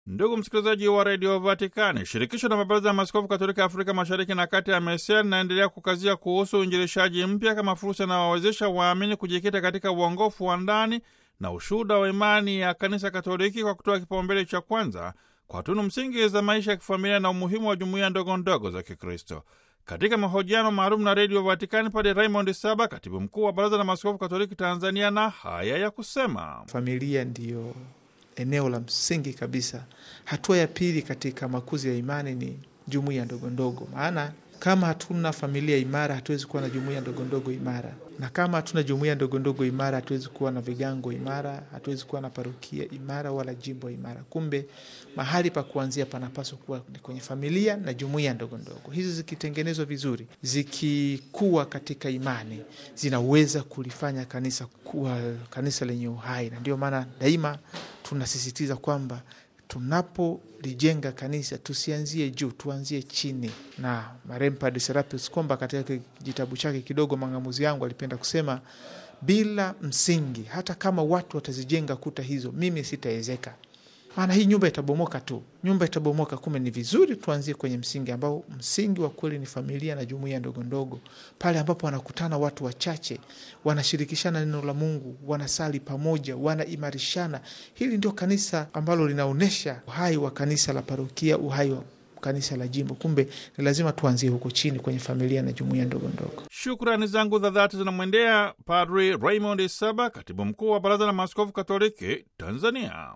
Ndugu msikilizaji wa redio Vatikani, shirikisho la mabaraza ya maaskofu katolika Afrika mashariki na kati ya MESEA linaendelea kukazia kuhusu uinjilishaji mpya kama fursa inayowawezesha waamini kujikita katika uongofu wa ndani na ushuhuda wa imani ya kanisa Katoliki kwa kutoa kipaumbele cha kwanza kwa tunu msingi za maisha ya kifamilia na umuhimu wa jumuiya ndogo ndogo za Kikristo. Katika mahojiano maalum na redio Vatikani, Padre Raymond Saba, katibu mkuu wa baraza la maaskofu katoliki Tanzania, na haya ya kusema: familia ndiyo eneo la msingi kabisa. Hatua ya pili katika makuzi ya imani ni jumuiya ndogo ndogo, maana kama hatuna familia imara hatuwezi kuwa na jumuiya ndogo ndogo imara, na kama hatuna jumuiya ndogo ndogo imara hatuwezi kuwa na vigango imara, hatuwezi kuwa na parokia imara wala jimbo imara. Kumbe mahali pa kuanzia panapaswa kuwa ni kwenye familia na jumuiya ndogo ndogo. Hizi zikitengenezwa vizuri, zikikuwa katika imani, zinaweza kulifanya kanisa kuwa kanisa lenye uhai, na ndio maana daima tunasisitiza kwamba tunapolijenga kanisa tusianzie juu, tuanzie chini. Na marehemu Padre Serapis Komba katika kitabu chake kidogo Mang'amuzi yangu alipenda kusema, bila msingi, hata kama watu watazijenga kuta hizo, mimi sitaezeka, maana hii nyumba itabomoka tu, nyumba itabomoka. Kumbe ni vizuri tuanzie kwenye msingi ambao msingi wa kweli ni familia na jumuiya ndogo ndogo, pale ambapo wanakutana watu wachache, wanashirikishana neno la Mungu, wanasali pamoja, wanaimarishana. Hili ndio kanisa ambalo linaonyesha uhai wa kanisa la parokia, uhai wa kanisa la jimbo. Kumbe ni lazima tuanzie huko chini kwenye familia na jumuiya ndogo ndogo. Shukrani zangu za dhati zinamwendea Padri Raymond Saba, katibu mkuu wa baraza la maaskofu katoliki Tanzania.